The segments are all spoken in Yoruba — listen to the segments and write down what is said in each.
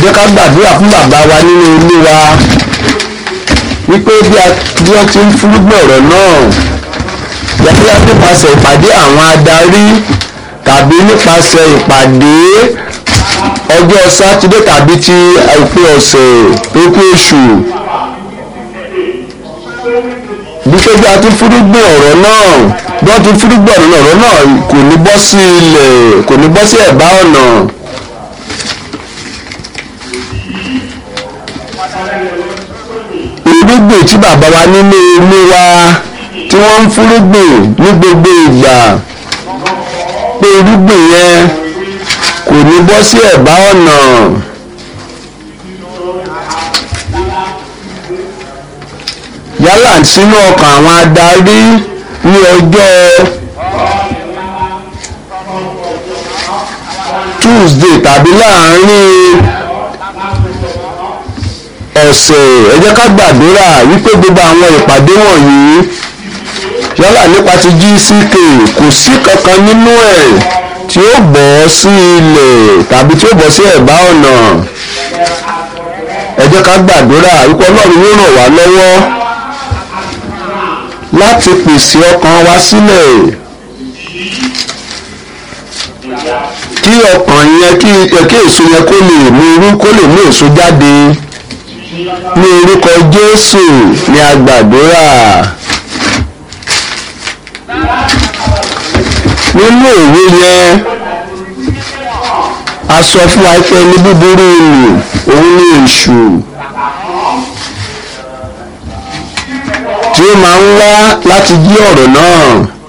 jẹ́ ká gbàdúrà fún bàbá wa nínú ilé wa wípé bí a bí wọ́n ti ń fúrúgbìn ọ̀rọ̀ náà yàtọ̀ nípasẹ̀ ìpàdé àwọn adarí tàbí nípasẹ̀ ìpàdé ọjọ́ sátidé tàbí ti òpin ọ̀sẹ̀ tó kú oṣù bí pé bí a ti fúrúgbìn ọ̀rọ̀ náà bí wọ́n ti fúrúgbìn ọ̀rọ̀ náà ọ̀rọ̀ náà kò ní bọ́ sí ilẹ̀ kò ní bọ́ sí ẹ̀bá ọ̀nà. irúgbìn tí bàbá wa nínú ilé wa tí wọ́n ń fúrúgbìn ní gbogbo ìgbà pé irúgbìn yẹn kò ní bọ́ sí ẹ̀bá ọ̀nà. yálà sínú ọkàn àwọn adarí ní ọjọ́ Tuesday tàbí láàárín ọ̀sẹ̀ ẹ jẹ́ ká gbàdúrà wípé gbogbo àwọn ìpàdé wọ̀nyí yálà nípa ti GCK kò sí kankan nínú ẹ̀ tí ó bọ́ sí ilẹ̀ tàbí tí ó bọ́ sí ẹ̀bá ọ̀nà ẹ jẹ́ ká gbàdúrà wípé Ọlọ́run yóò ràn wá lọ́wọ́ láti pèsè ọkàn wa sílẹ̀ kí ọkàn yẹn kí kí èso yẹn kó lè mú irú kó lè mú èso jáde ní orúkọ Jésù ní agbàdúrà nínú òwe yẹn a sọ fún wa pé ní búburú ìlú òun ní èṣù tí ó máa ń wá láti jí ọ̀rọ̀ náà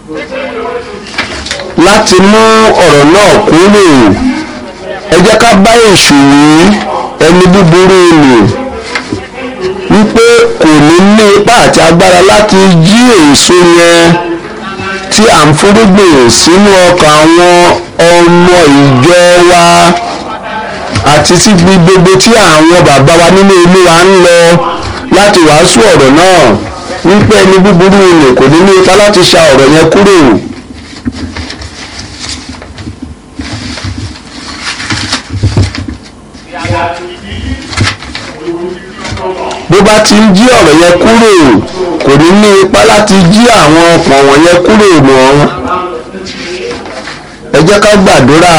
láti mú ọ̀rọ̀ náà kúrò ẹ jẹ́ ká bá èṣù wí ẹni búburú ìlú wípé kò ní ní ipá àti agbára láti jí èso yẹn tí à ń fúrúgbìn sínú ọkàn àwọn ọmọ ìjọ wa àti sí gbogbo tí àwọn bàbá wa nínú ilé wa ń lọ láti wàásù ọ̀rọ̀ náà wípé ẹni búburú ilé kò ní ní ipá láti ṣa ọ̀rọ̀ yẹn kúrò. bó bá ti ń jí ọ̀rọ̀ yẹn kúrò kò ní ní ipá láti jí àwọn ọkàn wọ̀nyẹn kúrò mọ́ ẹ jẹ́ ká gbàdúrà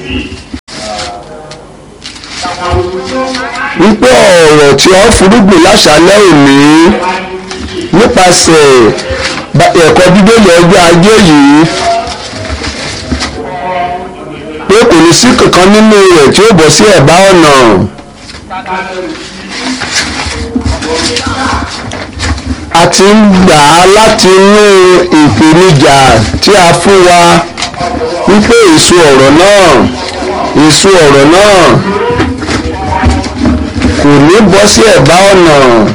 wípé ọ̀rọ̀ tí ó fúrúgbìn láṣálẹ́ òní nípasẹ̀ ẹ̀kọ́ bíbélì ọjọ́ ajé yìí pé kò ní sí kankan nínú rẹ̀ tí ó bọ́ sí ẹ̀bá ọ̀nà. a ti ń gbà á láti inú ìpèníjà tí a fún wa wípé èso ọ̀rọ̀ náà èso ọ̀rọ̀ náà kò ní bọ́ sí ẹ̀bá ọ̀nà.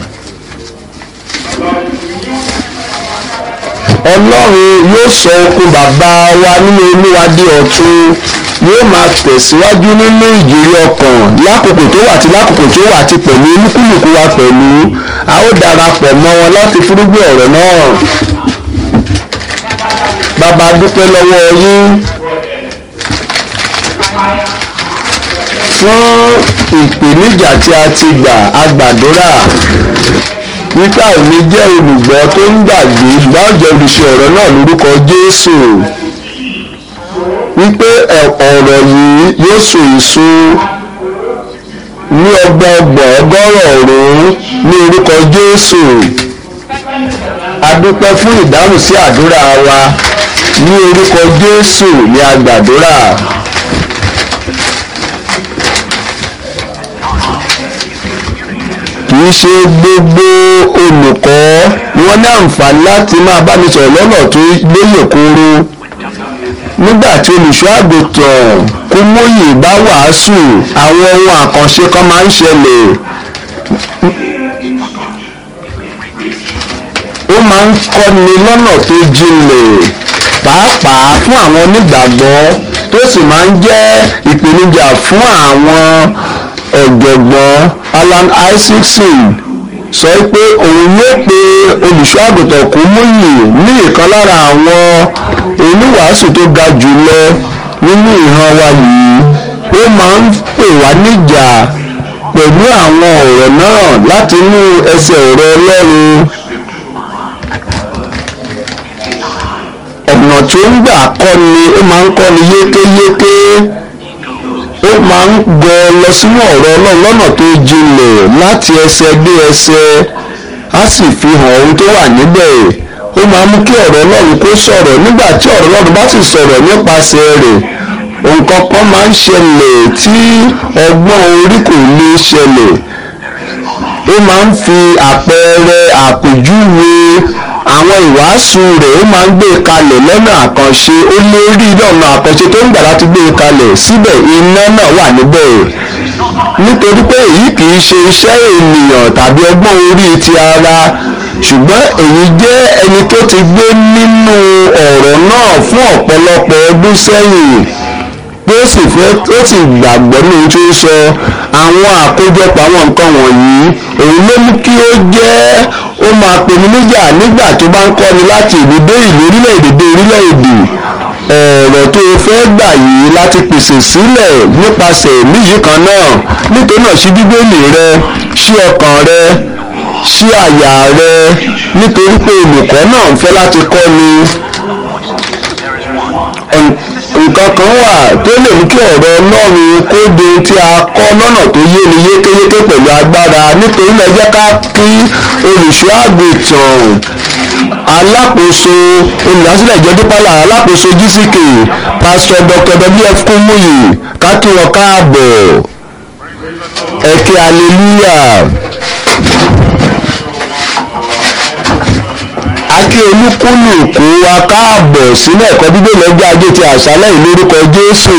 ọlọ́run yóò sọ okun bàbá wa nínú olúwa di ọ̀tun yóò máa tẹ̀síwájú nínú ìjìrì ọkàn lákòókò tó wà àti lákòókò tó wà àti pẹ̀lú olúkúlùkù wa pẹ̀lú a ó darapọ̀ mọ́ wọn láti fúrúgbìn ọ̀rọ̀ náà. bàbá dúpẹ́ lọ́wọ́ yín fún ìpèníjà tí a ti gbà agbàdúrà wípé àìní jẹ́ olùgbọ́ tó ń gbàgbé ìgbàjọ olùṣe ọ̀rọ̀ náà lórúkọ Jésù wípé ọ̀rọ̀ yìí yóò so èso ní ọgbọọgbọ̀n ọgọ́rọ̀ ọ̀rún ní orúkọ Jésù a dúpẹ́ fún ìdáhùn sí àdúrà wa ní orúkọ Jésù ní agbàdúrà. kì í ṣe gbogbo olùkọ́ ni wọ́n ní àǹfààní láti máa bá mi sọ̀rọ̀ lọ́nà tó lóye kóró nígbà tí olùṣọ́ àgùntàn Kúmóyè bá wàásù àwọn ohun àkànṣe kan máa ń ṣẹlẹ̀ ó máa ń kọ́ni lọ́nà tó jinlẹ̀ pàápàá fún àwọn onígbàgbọ́ tó sì máa ń jẹ́ ìpèníjà fún àwọn ọ̀jọ̀gbọ́n Alan Isaacson sọ pé òun yóò pe olùṣọ́ àgùntàn Kúmóyè ní ìkan lára àwọn oníwàásù tó ga jùlọ nínú ìran wa yìí ó máa ń pè wá níjà pẹ̀lú àwọn ọ̀rọ̀ náà láti inú ẹsẹ̀ ọ̀rọ̀ ọlọ́run ọ̀nà tó ń gbà kọ́ni ó máa ń kọ́ni yékéyéké ó máa ń gọ lọ sínú ọ̀rọ̀ ọlọ́run lọ́nà tó jinlẹ̀ láti ẹsẹ̀ dé ẹsẹ̀ á sì fi hàn ohun tó wà níbẹ̀ ó máa ń mú kí ọ̀rọ̀ ọlọ́run kó sọ̀rọ̀ nígbà tí ọ̀rọ̀ ọlọ́run bá sì sọ̀rọ̀ nípasẹ̀ rẹ̀ nǹkan kan máa ń ṣẹlẹ̀ tí ọgbọ́n orí kò lè ṣẹlẹ̀ ó máa ń fi àpẹẹrẹ àpèjúwe àwọn ìwàásù rẹ̀ ó máa ń gbé e kalẹ̀ lọ́nà àkànṣe ó lè rí lọ́nà àkànṣe tó ń gbà láti gbé e kalẹ̀ síbẹ̀ iná náà wà níbẹ̀ nítorí pé èyí kì í ṣe iṣẹ́ ènìyàn tàbí ọgbọ́n orí ti ara ṣùgbọ́n èyí jẹ́ ẹni tó ti gbé nínú ọ̀rọ̀ náà fún ọ̀pọ̀lọpọ̀ ọdún sẹ́yìn pé ó sì fẹ́ ó sì gbàgbọ́ ní ohun tí ó sọ àwọn àkójọpọ̀ àwọn nǹkan wọ̀nyí òun ló mú kí ó jẹ́ ó máa pèmí níjà nígbà tó bá ń kọ́ni láti ìlú dé ìlú orílẹ̀-èdè dé orílẹ̀-èdè ọ̀rọ̀ tó o fẹ́ gbà yìí láti pèsè sílẹ̀ nípasẹ̀ ẹ̀mí yìí kan náà nítorí náà ṣí bíbélì rẹ ṣí ọkàn rẹ ṣí àyà rẹ nítorí pé olùkọ́ náà ń fẹ́ láti kọ́ ni nǹkan kan wà tó lè mú kí ọ̀rọ̀ ọlọ́run kó de tí a kọ́ lọ́nà tó yé ni yékéyéké pẹ̀lú agbára nítorí náà jẹ́ ká kí olùṣọ́ àgùntàn alákòóso olùdásílẹ̀ ìjọ dípàlà alákòóso gck pásítọ̀ dr wf kúmúyì ká kí wọn káàbọ̀ ẹ̀kẹ́ hallelujah. akí olúkúlùkù wa káàbọ̀ sílẹ̀ ẹ̀kọ́ bíbélì ọjọ́ ajé ti àṣálẹ̀ yìí lórúkọ jésù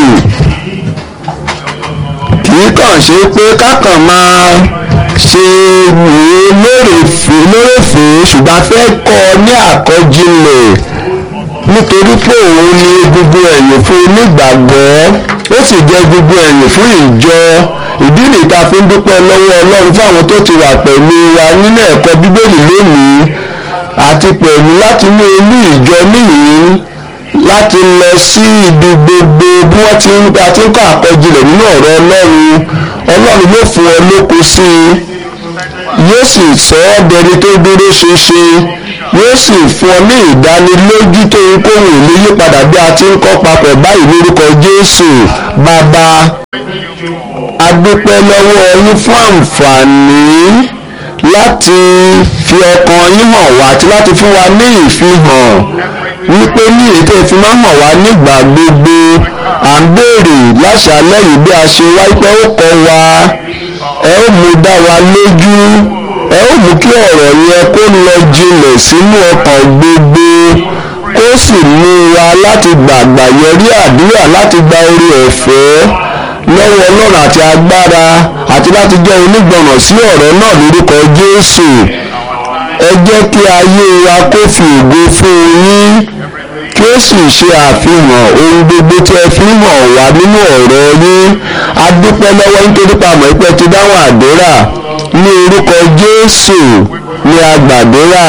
kì í kàn ṣe pé kákan máa ṣe wòó lórèfé lórèfé ṣùgbọ́n a fẹ́ kọ́ ọ ní àkọ́jinlẹ̀ nítorí pé òun ni gbogbo ẹ̀yìn fún onígbàgbọ́ ó sì jẹ́ gbogbo ẹ̀yìn fún ìjọ ìdí nìyí tá a fi ń dúpẹ́ lọ́wọ́ ọlọ́run fún àwọn tó ti wà pẹ̀lú wa nínú ẹ̀kọ́ bíbélì lónìí àti pẹ̀lú láti mú inú ìjọ níyìí láti lọ sí ibi gbogbo bí wọ́n ti ń àti ń kọ́ àkọjilẹ̀ nínú ọ̀rọ̀ ọlọ́run ọlọ́run yóò fún ọ lókun sí i yóò sì sọ ọ́ dẹni tó dúró ṣinṣin yóò sì fún ọ ní ìdánilójú tó ń kóhùn ìlú yípadà bí a ti ń kọ́ papọ̀ báyìí lórúkọ jésù bàbá a dúpẹ́ lọ́wọ́ yín fún àǹfààní láti fi ọkàn yín hàn wá àti láti fún wa ní ìfihàn wípé ní ètò ìfimọ́ hàn wá nígbà gbogbo à ń béèrè láṣálẹ́ yìí bí a ṣe wá pé ó kọ́ wa ẹ ó mú dá wa lójú ẹ ó mú kí ọ̀rọ̀ yẹn kó lọ jinlẹ̀ sínú ọkàn gbogbo kó sì mú wa láti gbàgbà yọrí àdúrà láti gba orí ọ̀fẹ́ lọ́wọ́ ọlọ́run àti agbára àti láti jẹ́ onígbọ̀nà sí ọ̀rọ̀ náà lórúkọ jésù ẹ jẹ́ kí ayé wa kó fi ògo fún yín kí ó sì ṣe àfihàn ohun gbogbo tí ẹ fi hàn wá nínú ọ̀rọ̀ yín a dúpẹ́ lọ́wọ́ nítorí pàmò ìpẹ́ ti dáhùn àdúrà ní orúkọ jésù ní a gbàdúrà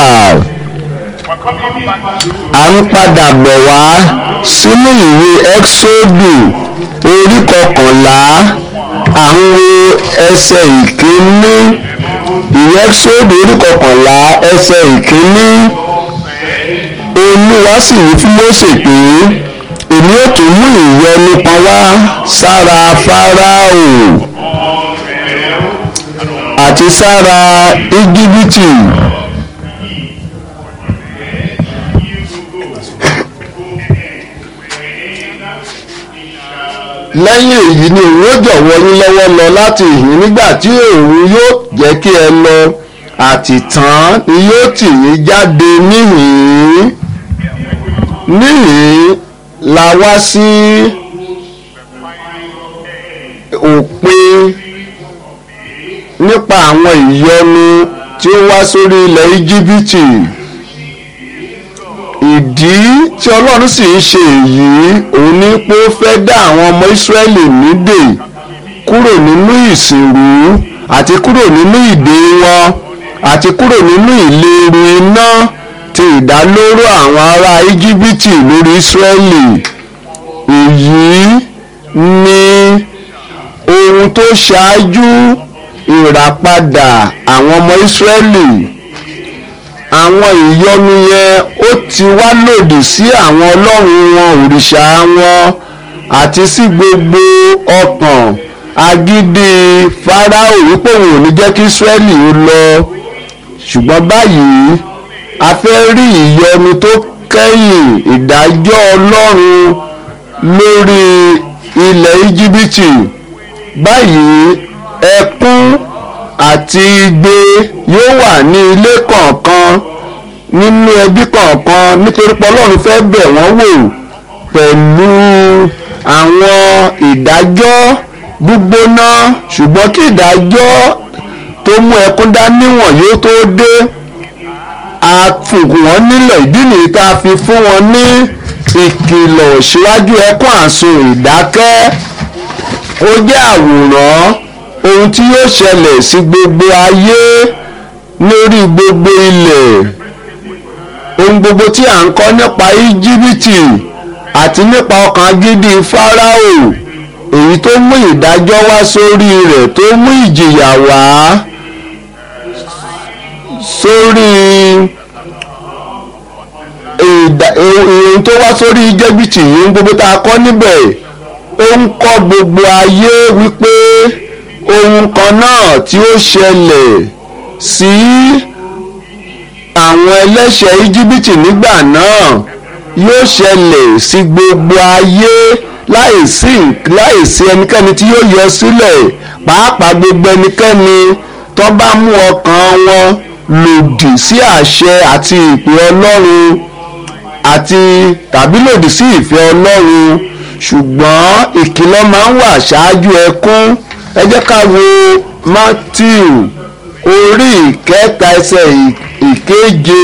à ń padà bọ̀ wá sínú ìwé ẹ́ksódù orí kọkànlá à ń wo ẹsẹ̀ ìkíní ìwé ẹ́ksódù orí kọkànlá ẹsẹ̀ ìkíní olúwa sì wí fún Mósè pé èmi ò tún mú ìyọnu kan wá sára fáráò àti sára íjíbítì. lẹ́yìn èyí ni òun ó jọ̀wọ́ yín lọ́wọ́ lọ láti ìhín nígbà tí òun yóò jẹ́ kí ẹ lọ àtìtàn ni yóò tì yín jáde níhìn-ín níhìn-ín la wá sí òpin nípa àwọn ìyọnu tí ó wá sórí ilẹ̀ íjíbítì ìdí tí ọlọ́run sì ń ṣe èyí òun ní pé ó fẹ́ dá àwọn ọmọ ìsírẹ́lì nídè kúrò nínú ìsìnrú àti kúrò nínú ìdè wọn àti kúrò nínú ìléru iná ti ìdálóró àwọn ará íjíbítì lórí ìsírẹ́lì èyí ni ohun tó ṣáájú ìràpadà àwọn ọmọ Ísírẹ́lì àwọn ìyọnu yẹn ó ti wá lòdì sí àwọn ọlọ́run wọn òrìṣà wọn àti sí gbogbo ọkàn agídí Fáráò wípé òun ò ní jẹ́ kí Ísírẹ́lì ó lọ ṣùgbọ́n báyìí a fẹ́ rí ìyọnu tó kẹ́yìn ìdájọ́ ọlọ́run lórí ilẹ̀ íjíbítì báyìí ẹkún àti igbe yóò wà ní ilé kọ̀ọ̀kan nínú ẹbí kọ̀ọ̀kan nítorí pé ọlọ́run fẹ́ bẹ̀ wọ́n wò pẹ̀lú àwọn ìdájọ́ gbígbóná ṣùgbọ́n kí ìdájọ́ tó mú ẹkún dání wọ̀n yóò tó dé a fògùn wọn nílẹ̀ ìdí nìyí tá a fi fún wọn ní ìkìlọ̀ síwájú ẹkún àsun ìdákẹ́ ó jẹ́ àwòrán ohun tí yóò ṣẹlẹ̀ sí gbogbo ayé lórí gbogbo ilẹ̀ ohun gbogbo tí à ń kọ́ nípa íjíbítì àti nípa ọkàn agídí fáráò èyí tó mú ìdájọ́ wá sórí rẹ̀ tó mú ìjìyà wá sórí ohun tó wá sórí íjíbítì yìí ohun gbogbo tá a kọ́ níbẹ̀ ó ń kọ́ gbogbo ayé wípé ohun kan náà tí ó ṣẹlẹ̀ sí àwọn ẹlẹ́ṣẹ̀ íjíbítì nígbà náà yóò ṣẹlẹ̀ sí gbogbo ayé láìsí láìsí ẹnikẹ́ni tí yóò yọ sílẹ̀ pàápàá gbogbo ẹnikẹ́ni tó bá mú ọkàn wọn lòdì sí àṣẹ àti ìpè ọlọ́run àti tàbí lòdì sí ìfẹ́ ọlọ́run ṣùgbọ́n ìkìlọ̀ máa ń wà ṣáájú ẹkún ẹ jẹ́ ká wo Matthew orí ìkẹta ẹsẹ̀ ìkeje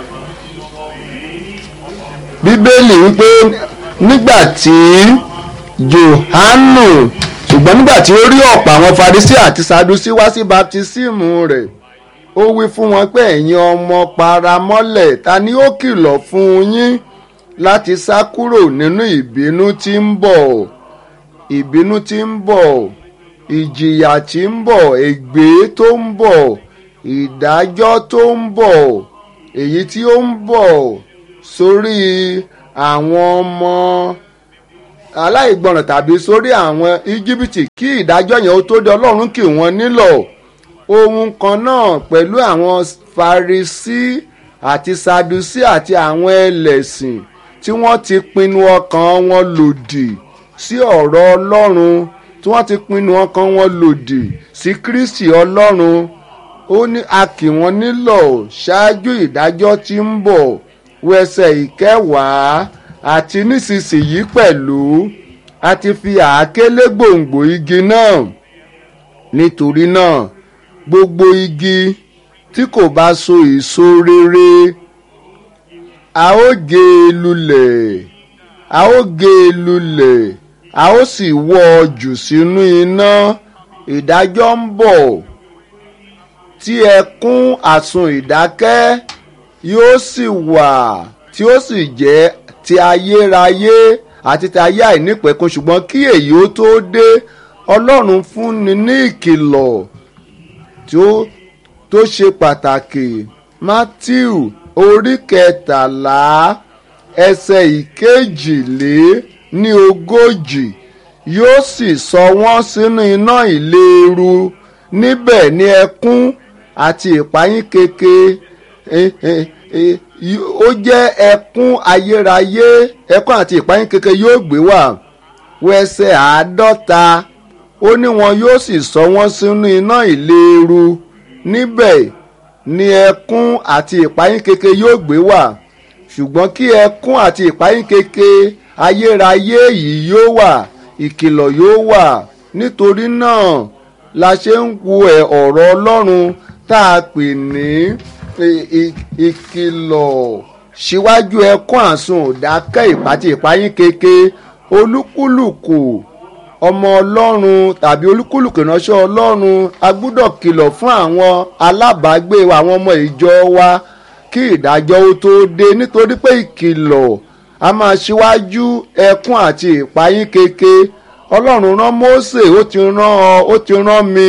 bíbélì wípé nígbà tí Jòhánù ṣùgbọ́n nígbà tí ó rí ọ̀pọ̀ àwọn Farisí àti Sadusí wá sí baptisímù rẹ̀ ó wí fún wọn pé ẹ̀yin ọmọ paramọ́lẹ̀ ta ni ó kìlọ̀ fún yín láti sá kúrò nínú ìbínú tí ń bọ̀ ìbínú tí ń bọ̀ ìjìyà tí ń bọ̀ ègbé tó ń bọ̀ ìdájọ́ tó ń bọ̀ èyí tí ó ń bọ̀ sórí àwọn ọmọ aláìgbọràn tàbí sórí àwọn íjíbítì kí ìdájọ́ yẹn ó tó dé ọlọ́run kì wọ́n nílọ̀ ohun kan náà pẹ̀lú àwọn farisí àti sadusi àti àwọn ẹlẹ́sìn tí wọ́n ti pinnu ọkàn wọn lòdì sí ọ̀rọ̀ ọlọ́run tí wọ́n ti pinnu ọkàn wọn lòdì sí kristi ọlọ́run ó ní a kì wọ́n nílọ̀ ṣáájú ìdájọ́ tí ń bọ̀ wẹsẹ̀ ìkẹwàá àti nísinsìnyí pẹ̀lú a ti fi àáké lé gbòǹgbò igi náà nítorí náà gbogbo igi tí kò bá so èso rere a ó gé e lulẹ̀ a ó gé e lulẹ̀ a ó sì wọ́ ọ jù sínú iná ìdájọ́ ń bọ̀ tí ẹkún àsun ìdákẹ́ yóò sì wà tí ó sì jẹ́ ti ayérayé àti ti ayé àìnípẹ̀kun ṣùgbọ́n kí èyí ó tó dé ọlọ́run fúnni ní ìkìlọ̀ tí ó tó ṣe pàtàkì matthew orí kẹtàlá ẹsẹ̀ ìkejìlé ní ogójì yóò sì sọ wọ́n sínú iná ìléru níbẹ̀ ní ẹkún àti ìpayín keke ó jẹ́ ẹkún ayérayé ẹkún àti ìpayín keke yóò gbé wà wẹsẹ̀ àádọ́ta ó ní wọn yóò sì sọ wọ́n sínú iná ìléru níbẹ̀ ni ẹkún àti ìpayín keke yóò gbé wà ṣùgbọ́n kí ẹkún àti ìpayín keke ayérayé yìí yóò wà ìkìlọ̀ yóò wà nítorí náà la ṣe ń wo ẹ̀ ọ̀rọ̀ ọlọ́run tá a pè ní ìkìlọ̀ síwájú ẹkún àsun òdákẹ́ ìpàtì ìpayín keke olúkúlùkù ọmọ ọlọ́run tàbí olúkúlùkù ìránṣẹ́ ọlọ́run a gbúdọ̀ kìlọ̀ fún àwọn alábàágbé wa àwọn ọmọ ìjọ wa kí ìdájọ́ ó tó dé nítorí pé ìkìlọ̀ a máa ṣíwájú ẹkún àti ìpayín keke ọlọ́run rán Mósè ó ti rán ọ ó ti rán mi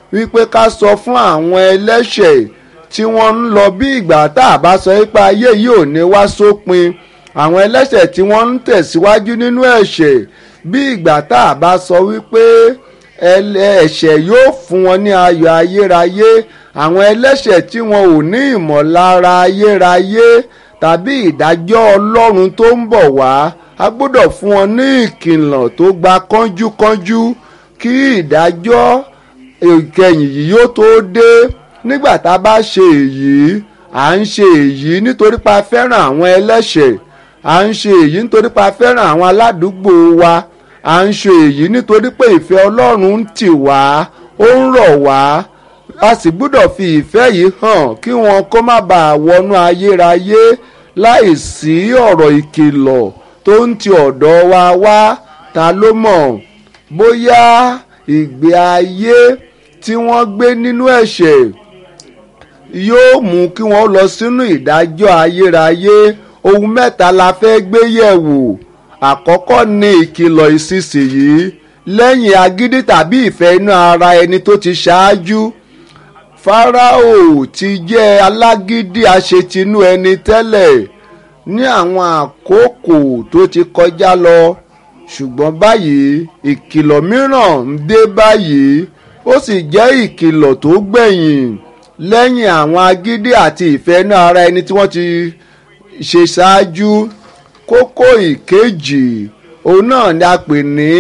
wípé ká sọ fún àwọn ẹlẹ́ṣẹ̀ tí wọ́n ń lọ bí ìgbà tá a bá sọ pé ayé yìí ò ní wá sópin àwọn ẹlẹ́ṣẹ̀ tí wọ́n ń tẹ̀síwájú nínú ẹ̀ṣẹ̀ bí ìgbà tá a bá sọ wípé ẹ̀ṣẹ̀ yóò fún wọn ní ayọ̀ ayérayé àwọn ẹlẹ́ṣẹ̀ tí wọn ò ní ìmọ̀lára ayérayé tàbí ìdájọ́ ọlọ́run tó ń bọ̀ wá a gbọ́dọ̀ fún wọn ní ìkìlọ̀ tó gba kánjúkánjú kí ìdájọ́ ìkẹyìn yìí yóò tó dé nígbà tá a bá ṣe èyí à ń ṣe èyí nítorí pa fẹ́ràn àwọn ẹlẹ́ṣẹ̀ à ń ṣe èyí nítorí pa fẹ́ràn àwọn aládùúgbò wa à ń ṣe èyí nítorí pé ìfẹ́ ọlọ́run ń tì wá ó ń rọ̀ wá a sì gbọ́dọ̀ fi ìfẹ́ yìí hàn kí wọn kó má bàa wọnú ayérayé láì sí ọ̀rọ̀ ìkìlọ̀ tó ń ti ọ̀dọ̀ wa wá ta ló mọ̀ bóyá ìgbé ayé tí wọ́n gbé nínú ẹ̀ṣẹ̀ yóò mú kí wọ́n lọ sínú ìdájọ́ ayérayé ohun mẹ́ta la fẹ́ gbé yẹ̀wò àkọ́kọ́ ni ìkìlọ̀ ìsinsìnyí lẹ́yìn agídí tàbí ìfẹ́ inú ara ẹni tó ti ṣáájú Fáráò ti jẹ́ alágídí aṣetinú ẹni tẹ́lẹ̀ ní àwọn àkókò tó ti kọjá lọ ṣùgbọ́n báyìí ìkìlọ̀ mìíràn ń dé báyìí ó sì jẹ́ ìkìlọ̀ tó gbẹ̀yìn lẹ́yìn àwọn agídí àti ìfẹ́ inú ara ẹni tí wọ́n ti ṣe ṣáájú kókó ìkejì òun náà ni a pè ní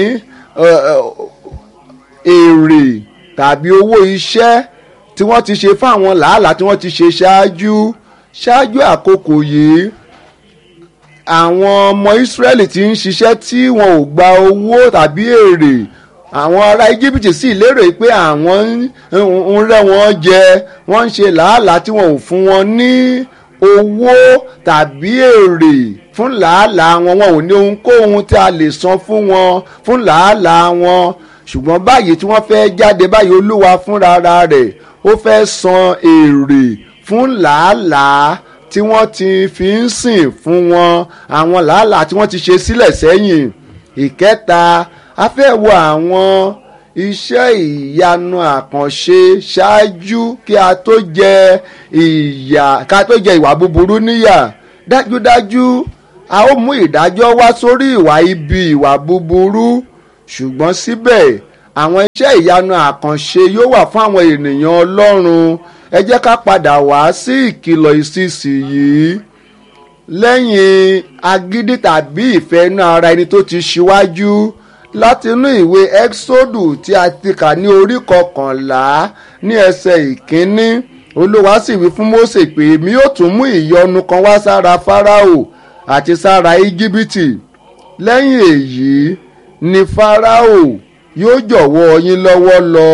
èrè tàbí owó iṣẹ́ tí wọ́n ti ṣe fún àwọn làálàá tí wọ́n ti ṣe ṣáájú ṣáájú àkókò yìí àwọn ọmọ Ísírẹ́lì tí ń ṣiṣẹ́ tí wọn ò gba owó tàbí èrè àwọn ará Íjíbítì sì lérò pé àwọn ń rẹ́ wọn jẹ wọ́n ń ṣe làálàá tí wọn ò fún wọn ní owó tàbí èrè fún làálàá wọn wọn ò ní ohunkóhun tí a lè san fún wọn fún làálàá wọn ṣùgbọ́n báyìí tí wọ́n fẹ́ jáde báyìí olúwa fúnra rẹ̀ ó fẹ́ san èrè fún làálàá tí wọ́n ti fi ń sìn fún wọn àwọn làálàá tí wọ́n ti ṣe sílẹ̀ sẹ́yìn ìkẹta a fẹ́ wo àwọn iṣẹ́ ìyanu àkànṣe ṣáájú kí a tó jẹ ìyà ká tó jẹ ìwà búburú níyà dájúdájú a ó mú ìdájọ́ wá sórí ìwà ibi ìwà búburú ṣùgbọ́n síbẹ̀ àwọn iṣẹ́ ìyanu àkànṣe yóò wà fún àwọn ènìyàn Ọlọ́run ẹ jẹ́ ká padà wá sí ìkìlọ̀ ìsinsìnyí lẹ́yìn agídí tàbí ìfẹ́ inú ara ẹni tó ti ṣíwájú látinú ìwé Ẹ́ksódù tí a ti kà ní orí kọkànlá ní ẹsẹ̀ ìkíní Olúwa sì wí fún Mósè pé èmi yóò tún mú ìyọnu kan wá sára Fáráò àti sára Íjíbítì lẹ́yìn èyí ni Fáráò yóò jọ̀wọ́ yín lọ́wọ́ lọ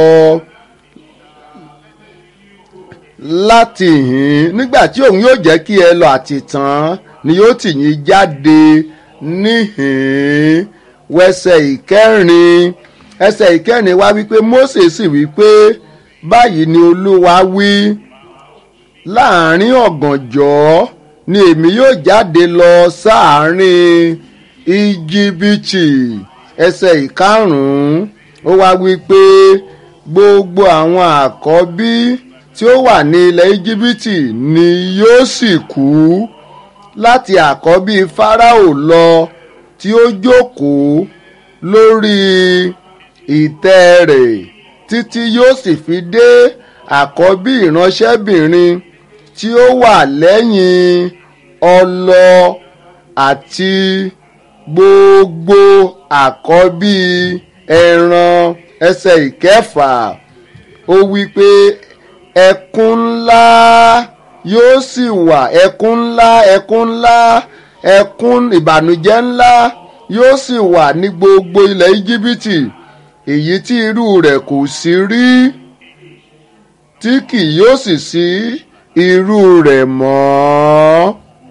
láti hìn nígbà tí òun yóò jẹ́ kí ẹ lọ àtìtàn ni yóò tì yín jáde níhìn wẹsẹ̀ ìkẹrin ẹsẹ̀ ìkẹrin wá wípé Mósè sì wípé báyìí ni Olúwa wí láàrin ọ̀gànjọ́ ni èmi yóò jáde lọ sáàárín Íjíbítì ẹsẹ̀ ìkarùn-ún ó wá wípé gbogbo àwọn àkọ́bí tí ó wà ní ilẹ̀ íjíbítì ni yóò sì kú láti àkọ́bí fáráò lọ tí ó jókòó lórí ìtẹ́ rẹ̀ títí yóò sì fi dé àkọ́bí ìránṣẹ́bìnrin tí ó wà lẹ́yìn ọlọ àti gbogbo àkọ́bí ẹran ẹsẹ̀ ìkẹfà ó wí pé ẹkún ńlá yóò sì wà ẹkún ńlá ẹkún ńlá ẹkún ìbànújẹ́ ńlá yóò sì wà ní gbogbo ilẹ̀ íjíbítì èyí tí irú rẹ̀ kò sí rí tí kì yóò sì sí irú rẹ̀ mọ́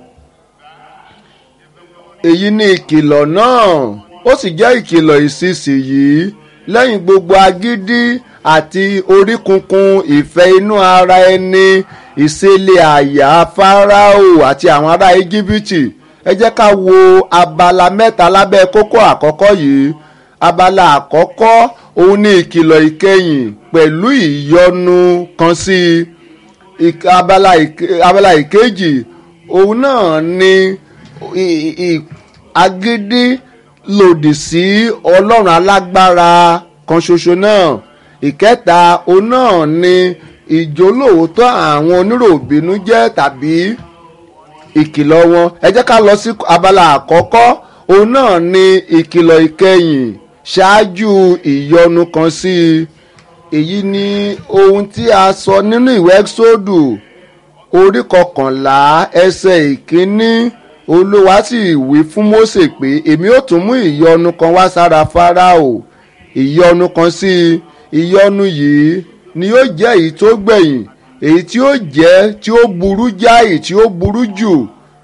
èyí ni ìkìlọ̀ náà ó sì jẹ́ ìkìlọ̀ ìsinsìnyí lẹ́yìn gbogbo agídí àti oríkunkun ìfẹ́ inú ara ẹni ìṣẹ̀lẹ̀ àyà fáráò àti àwọn ará íjíbítì ẹ jẹ́ ká wo abala mẹ́ta lábẹ́ kókó àkọ́kọ́ yìí abala àkọ́kọ́ òun ni ìkìlọ̀ ìkẹyìn pẹ̀lú ìyọnu kan sí i ìk- abala ìke- abala ìkejì òun náà ni i- i- agídí lòdì sí ọlọ́run alágbára kan ṣoṣo náà ìkẹta òun náà ni ìjólóòótọ́ àwọn oníròbínú jẹ́ tàbí ìkìlọ̀ wọn ẹ jẹ́ ká lọ sí abala àkọ́kọ́ òun náà ni ìkìlọ̀ ìkẹyìn ṣáájú ìyọnu kan sí i èyí ni ohun tí a sọ nínú ìwé ẹ́xódù orí kọkànlá ẹsẹ̀ ìkíní olúwa sì wí fún mósè pé èmi ó tún mú ìyọnu kan wá sára fáráò ìyọnu kan sí i ìyọnu yìí ni yóò jẹ́ èyí tó gbẹ̀yìn èyí tí ó jẹ́ tí ó burú jáì tí ó burú jù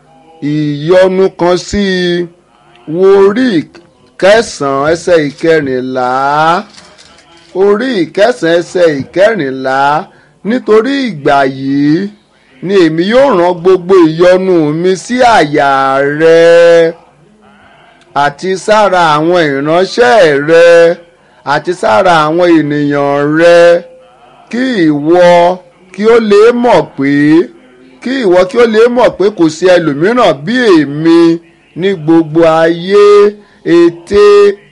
ìyọnu kan sí i wo orí kẹsàn-án ẹsẹ̀ ìkẹrìnlá orí ìkẹsàn-án ẹsẹ̀ ìkẹrìnlá nítorí ìgbà yìí ni èmi yóò rán gbogbo ìyọnu mi sí àyà rẹ àti sára àwọn ìránṣẹ́ rẹ àti sára àwọn ènìyàn rẹ kí ìwọ kí ó lè mọ̀ pé kí ìwọ kí ó lè mọ̀ pé kò sí ẹlòmíràn bí èmi ní gbogbo ayé ète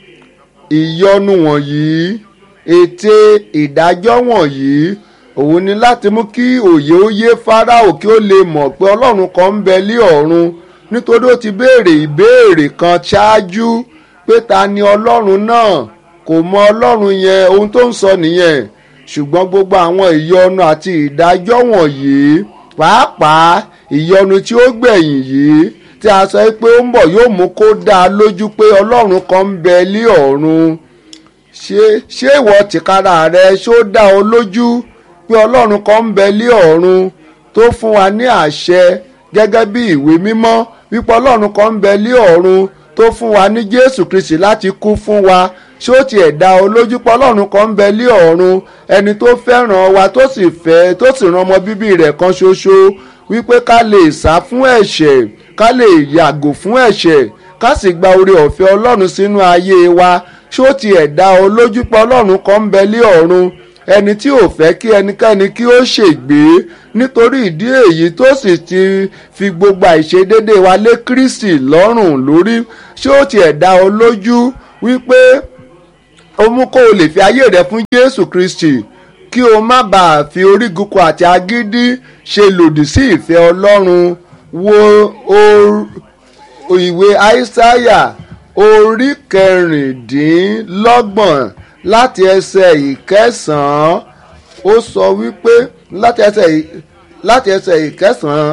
ìyọnu wọ̀nyí ète ìdájọ́ wọ̀nyí òun ni láti mú kí òye ó yé fáráò kí ó lè mọ̀ pé ọlọ́run kan ń bẹ lé ọ̀run nítorí ó ti béèrè ìbéèrè kan ṣáájú pé ta ni ọlọ́run náà kò mọ ọlọ́run yẹn ohun tó ń sọ nìyẹn ṣùgbọ́n gbogbo àwọn ìyọnu àti ìdájọ́ wọ̀nyí pàápàá ìyọnu tí ó gbẹ̀yìn yìí tí a sọ pé ó ń bọ̀ yóò mú kó dá a lójú pé ọlọ́run kan ń bẹ lé ọ̀run ṣé ṣé ìwọ tìkára rẹ ṣó dá ọ lójú pé ọlọ́run kan ń bẹ lé ọ̀run tó fún wa ní àṣẹ gẹ́gẹ́ bí ìwé mímọ́ wípé ọlọ́run kan ń bẹ lé ọ̀run tó fún wa ní jésù kristi láti kú fún wa ṣé ó tiẹ̀ dá ọ lójú pé ọlọ́run kan ń bẹ lé ọ̀run ẹni tó fẹ́ràn wa tó sì fẹ́ tó sì ran ọmọ bíbí rẹ̀ kan ṣoṣo wípé ká lè sá fún ẹ̀ṣẹ̀ ká lè yàgò fún ẹ̀ṣẹ̀ ká sì gba oore ọ̀fẹ́ ọlọ́run sínú ayé wa ṣé ó tiẹ̀ dá ọ lójú pé ọlọ́run kan ń bẹ lé ọ̀run ẹni tí ò fẹ́ kí ẹnikẹ́ni kí ó ṣègbé nítorí ìdí èyí tó sì ti fi gbogbo àìṣedédé wa lé Kristi lọ́rùn lórí ṣé ó tiẹ̀ dá ọ lójú wípé ó mú kó o lè fi ayé rẹ fún Jésù Kristi kí o má bàa fi orígunkun àti agídí ṣe lòdì sí ìfẹ́ Ọlọ́run wo o ìwé Aísáyà orí kẹrìndínlọ́gbọ̀n láti ẹsẹ̀ ìkẹsàn-án ó sọ wípé láti ẹsẹ̀ láti ẹsẹ̀ ìkẹsàn-án.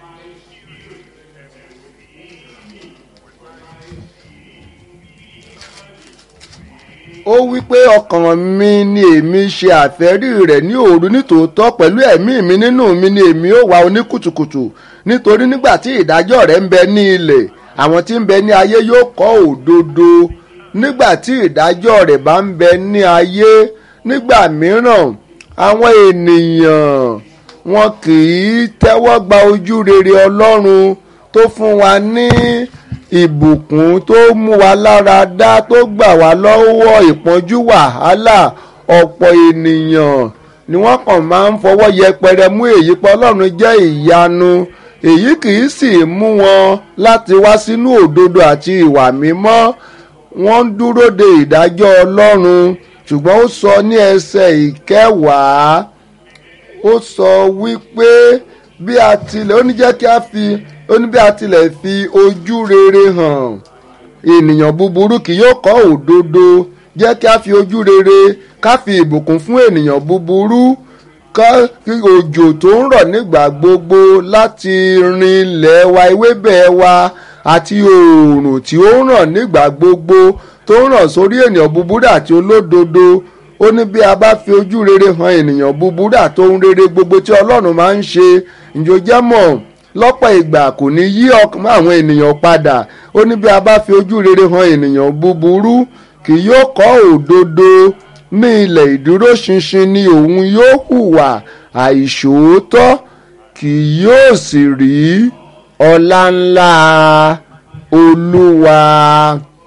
ó wí pé ọkàn mi ni èmi ṣe àfẹ́rí rẹ̀ ní òru nítòótọ́ pẹ̀lú ẹ̀mí mi nínú mi ni èmi ó wá oníkùtùkùtù nítorí nígbà tí ìdájọ́ rẹ̀ ń bẹ ní ilẹ̀ àwọn tí ń bẹ ní ayé yóò kọ́ òdodo nígbà tí ìdájọ́ rẹ̀ bá ń bẹ ní ayé nígbà mìíràn àwọn ènìyàn wọn kì í tẹ́wọ́ gba ojú rere Ọlọ́run tó fún wa ní ìbùkún tó mú wa lára dá tó gbà wá lọ́wọ́ ìpọ́njú wàhálà ọ̀pọ̀ ènìyàn ni wọ́n kàn máa ń fọwọ́ yẹpẹrẹ mú èyí pé Ọlọ́run jẹ́ ìyanu èyí kì í sì mú wọn láti wá sínú òdodo àti ìwà mímọ́ wọ́n ń dúró de ìdájọ́ Ọlọ́run ṣùgbọ́n ó sọ ní ẹsẹ̀ ìkẹwàá ó sọ wípé bí a tilẹ̀ ó ní jẹ́ kí a fi ó ní bí a tilẹ̀ fi ojú rere hàn ènìyàn búburú kì yóò kọ́ òdodo jẹ́ kí a fi ojú rere ká fi ìbùkún fún ènìyàn búburú ká kí òjò tó ń rọ̀ nígbà gbogbo láti rin ilẹ̀ wa ewébẹ̀ wa àti oòrùn tí ó ń ràn nígbà gbogbo tó ń ràn sórí ènìyàn búburú àti olódodo ó ní bí a bá fi ojú rere hàn ènìyàn búburú àti ohun rere gbogbo tí ọlọ́run máa ń ṣe ǹjọ́ mọ̀ lọ́pọ̀ ìgbà kò ní yí ọkàn àwọn ènìyàn padà ó ní bí a bá fi ojú rere hàn ènìyàn búburú kì yóò kọ́ òdodo ní ilẹ̀ ìdúróṣinṣin ni òun yóò hùwà àìṣòótọ́ kì yóò sì rí ọlá ńlá olúwa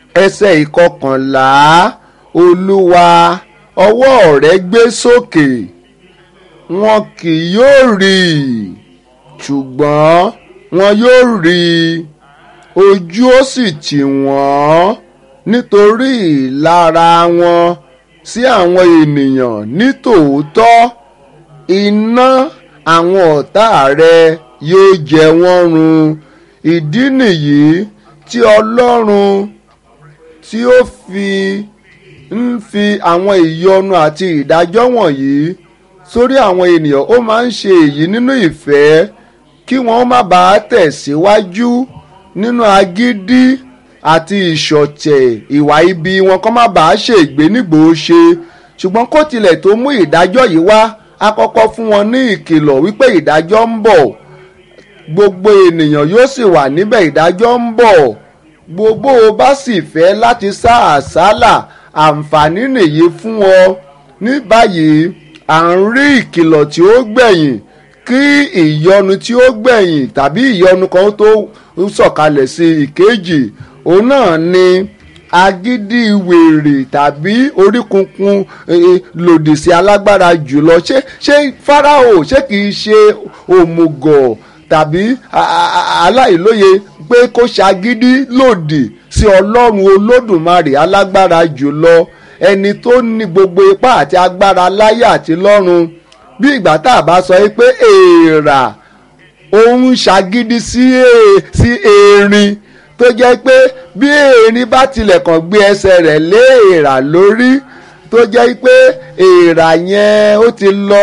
ẹsẹ̀ ìkọkànlá olúwa ọwọ́ rẹ gbé sókè wọn kì yóò rí i ṣùgbọ́n wọn yóò rí i ojú ó sì tì wọ́n nítorí ìlara wọn sí àwọn ènìyàn nítòótọ́ iná àwọn ọ̀tá rẹ yóò jẹ wọ́n run ìdí nìyí tí ọlọ́run tí ó fi ń fi àwọn ìyọnu àti ìdájọ́ wọ̀nyí sórí àwọn ènìyàn ó máa ń ṣe èyí nínú ìfẹ́ kí wọ́n má bàa tẹ̀síwájú nínú agídí àti ìṣọ̀tẹ̀ ìwà ibi wọn kó má bàa ṣègbé nígbòó ṣe ṣùgbọ́n kó tilẹ̀ tó mú ìdájọ́ yìí wá a kọ́kọ́ fún wọn ní ìkìlọ̀ wípé ìdájọ́ ń bọ̀ gbogbo ènìyàn yóò sì wà níbẹ̀ ìdájọ́ ń bọ̀ gbogbo o bá sì fẹ́ láti sá àsálà àǹfààní nìyí fún ọ ní báyìí à ń rí ìkìlọ̀ tí ó gbẹ̀yìn kí ìyọnu tí ó gbẹ̀yìn tàbí ìyọnu kan tó sọ̀kalẹ̀ sí ìkejì òun náà ni agídí wèrè tàbí oríkunkun lòdì sí alágbára jùlọ ṣé ṣé Fáráò ṣé kìí ṣe òmùgọ̀ tàbí aláìlóye pé kó ṣagídí lòdì sí ọlọ́run olódùmarè alágbára jùlọ ẹni tó ní gbogbo ipá àti agbára láyé àti lọ́run bí ìgbà tá a bá sọ pé èèrà òun ṣagídí sí erin tó jẹ́ pé bí erin bá tilẹ̀ kàn gbé ẹsẹ̀ rẹ̀ lé èèrà lórí tó jẹ́ pé èèrà yẹn ó ti lọ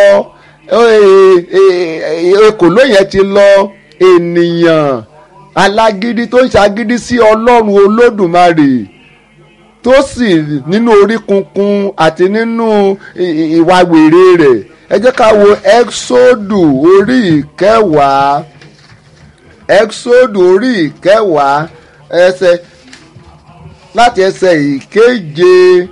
ekòló yẹn ti lọ ènìyàn alágídí tó ń ṣagídí sí ọlọ́run olódùmarè tó sì nínú orí kunkun àti nínú ìwà wèrè rẹ̀ ẹ jẹ́ ká wo exodu orí ìkẹwàá exodu orí ìkẹwàá ẹsẹ̀ láti ẹsẹ̀ ìkeje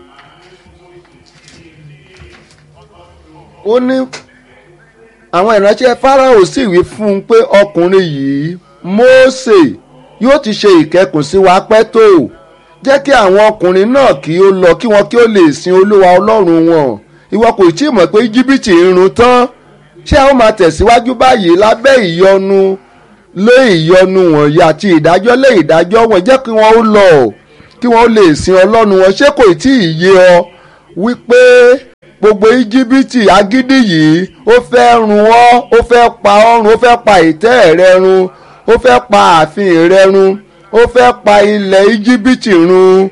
ó ní àwọn ìránṣẹ́ Fáráò sì wí fún un pé ọkùnrin yìí Mósè yóò ti ṣe ìkẹkùn sí wa pẹ́ tó jẹ́ kí àwọn ọkùnrin náà kí ó lọ kí wọn kí ó lè sin olúwa ọlọ́run wọn ìwọ kò tí ì mọ̀ pé íjíbítì ń run tán ṣé a ó máa tẹ̀síwájú báyìí lábẹ́ ìyọnu lé ìyọnu wọ̀nyí àti ìdájọ́ lé ìdájọ́ wọn jẹ́ kí wọ́n ó lọ kí wọ́n ó lè sin ọlọ́run wọn ṣé kò tí ì yé ọ wípé gbogbo íjíbítì agídí yìí ó fẹ́ run ọ́ ó fẹ́ pa ọ́ run ó fẹ́ pa ìtẹ́ rẹ run ó fẹ́ pa ààfin rẹ run ó fẹ́ pa ilẹ̀ íjíbítì run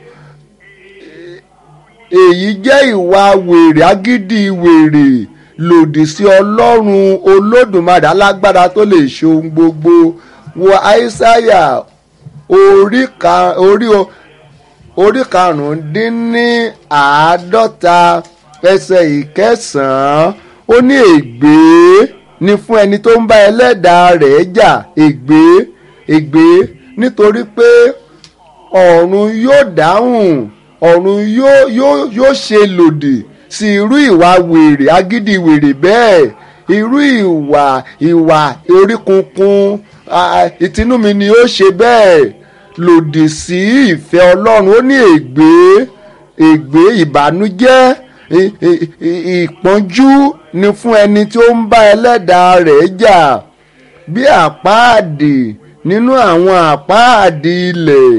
èyí jẹ́ ìwà wèrè agídí wèrè lòdì sí ọlọ́run olódùmarè alágbára tó lè ṣe ohun gbogbo wo àìsáyà orí ka- orí o- orí karùndínní àádọ́ta ẹsẹ̀ ìkẹsàn-án ó ní ègbé ni fún ẹni tó ń bá ẹlẹ́dàá rẹ̀ jà ègbé ègbé nítorí pé ọ̀run yóò dáhùn ọ̀run yóò yóò yóò ṣe lòdì sí irú ìwà wèrè agídí wèrè bẹ́ẹ̀ irú ìwà ìwà oríkunkun ah, ìtinúmi ni ó ṣe bẹ́ẹ̀ lòdì sí ìfẹ́ ọlọ́run ó ní ègbé ègbé ìbànújẹ́ ì- ì- ì- ìpọ́njú ni fún ẹni tí ó ń bá ẹlẹ́dàá rẹ̀ jà bí àpáàdì nínú àwọn àpáàdì ilẹ̀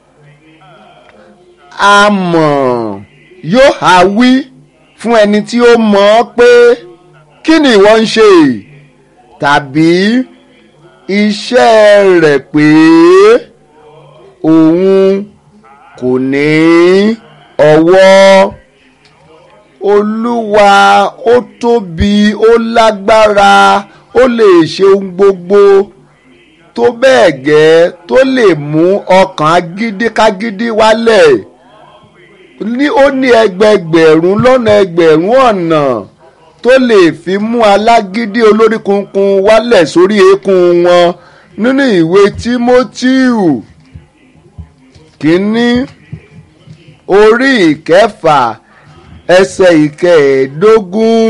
amọ̀ yóò há wí fún ẹni tí ó mọ̀ ọ́ pé kí ni ìwọ ń ṣe tàbí iṣẹ́ rẹ̀ pé òun kò ní ọwọ́ olúwa ó tóbi ó lágbára ó lè ṣe ohun gbogbo tó bẹ́ẹ̀ gẹ́ tó lè mú ọkàn agídíkágídí wálẹ̀ ní ó ní ẹgbẹgbẹ̀rún lọ́nà ẹgbẹ̀rún ọ̀nà tó lè fi mú alágídí olórí kunkun wálẹ̀ sórí eékún wọn nínú ìwé tímótíù kínní orí ìkẹfà ẹsẹ̀ ìkẹẹ̀ẹ́dógún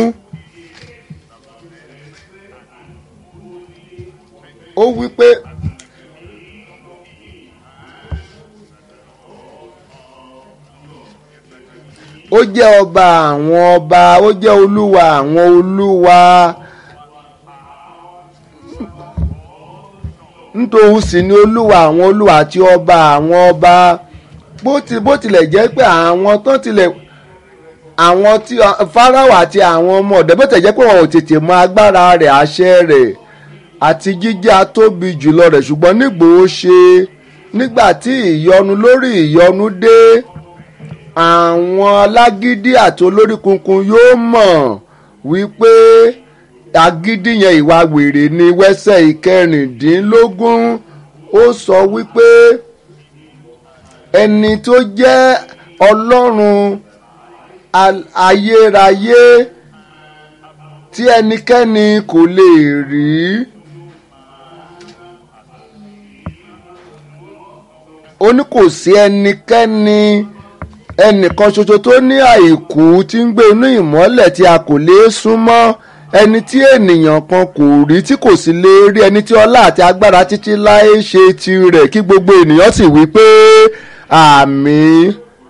ó wí pé ó jẹ́ ọba àwọn ọba ó jẹ́ olúwa àwọn olúwa nítòhún sì ni olúwa àwọn olúwa àti ọba àwọn ọba bó ti bó tilẹ̀ jẹ́ pé àwọn tó tilẹ̀ àwọn tí Fáráò àti àwọn ọmọ ọ̀dọ́ bó tilẹ̀ jẹ́ pé wọn ò tètè mọ agbára rẹ̀ àṣẹ rẹ̀ àti jíjẹ́ atóbi jùlọ rẹ̀ ṣùgbọ́n nígbòó ṣe nígbà tí ìyọnu lórí ìyọnu dé àwọn alágídí àti olórí kunkun yóò mọ̀ wípé agídí yẹn ìwà wèrè ni wẹ́sẹ̀ ìkẹrìndínlógún ó sọ wípé ẹni tó jẹ́ ọlọ́run ayérayé tí ẹnikẹ́ni kò lè rí. ó ní kò sí ẹnikẹ́ni ẹnìkan ṣoṣo tó ní àìkú tí ń gbé inú ìmọ́lẹ̀ tí a kò lè súnmọ́ ẹni tí ènìyàn kan kò rí tí kò sì lè rí ẹni tí ọlá àti agbára títí láé ṣe tirẹ̀ kí gbogbo ènìyàn sì wí pé àmín.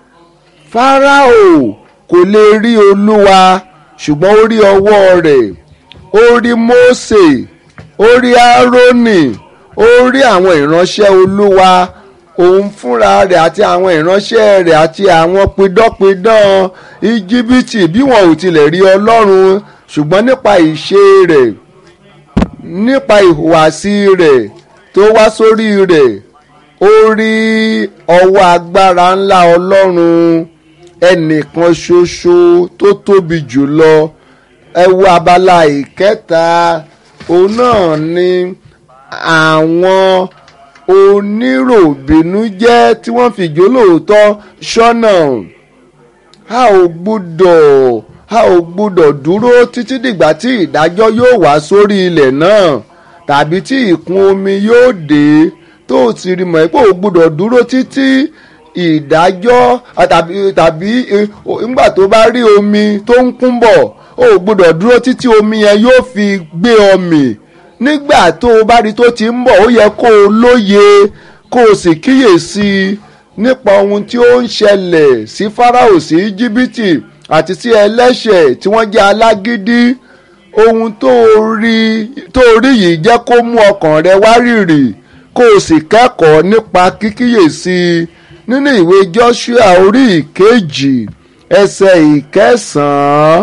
Fáráò kò lè rí olúwa ṣùgbọ́n ó rí ọwọ́ rẹ̀ ó rí Mósè ó rí Árónì ó rí àwọn ìránṣẹ́ olúwa òun fúnra rẹ̀ àti àwọn ìránṣẹ́ rẹ̀ àti àwọn pidánpidán íjíbítì bí wọn ò tilẹ̀ rí ọlọ́run ṣùgbọ́n nípa ìṣe rẹ̀ nípa ìhùwàsí rẹ̀ tó wá sórí rẹ̀ ó rí ọwọ́ agbára ńlá ọlọ́run ẹnìkan ṣoṣo tó tóbi jùlọ ẹ wo abala ìkẹta òun náà ni àwọn oníròbìnújẹ́ tí wọ́n fi jólóòótọ́ ṣọ́nà a ò gbúdọ̀ a ò gbúdọ̀ dúró títí dìgbà tí ìdájọ́ yóò wá sórí ilẹ̀ náà tàbí tí ìkún omi yóò dé tó o ti rí mọ̀ pé o gbúdọ̀ dúró títí ìdájọ́ tàbí tàbí nígbà tó bá rí omi tó ń kún bọ̀ o gbúdọ̀ dúró títí omi yẹn yóò fi gbé ọ mì nígbà tó o bá rí tó ti ń bọ̀ ó yẹ kó o lóye kó o sì kíyèsí nípa ohun tí ó ń ṣẹlẹ̀ sí Fáráò sí Íjíbítì àti sí ẹlẹ́ṣẹ̀ tí wọ́n jẹ́ alágídí ohun tó rí tó rí yìí jẹ́ kó mú ọkàn rẹ wárìrì kó o sì kẹ́kọ̀ọ́ nípa kíkíyèsí nínú ìwé Joshua orí ìkejì ẹsẹ̀ ìkẹsàn-án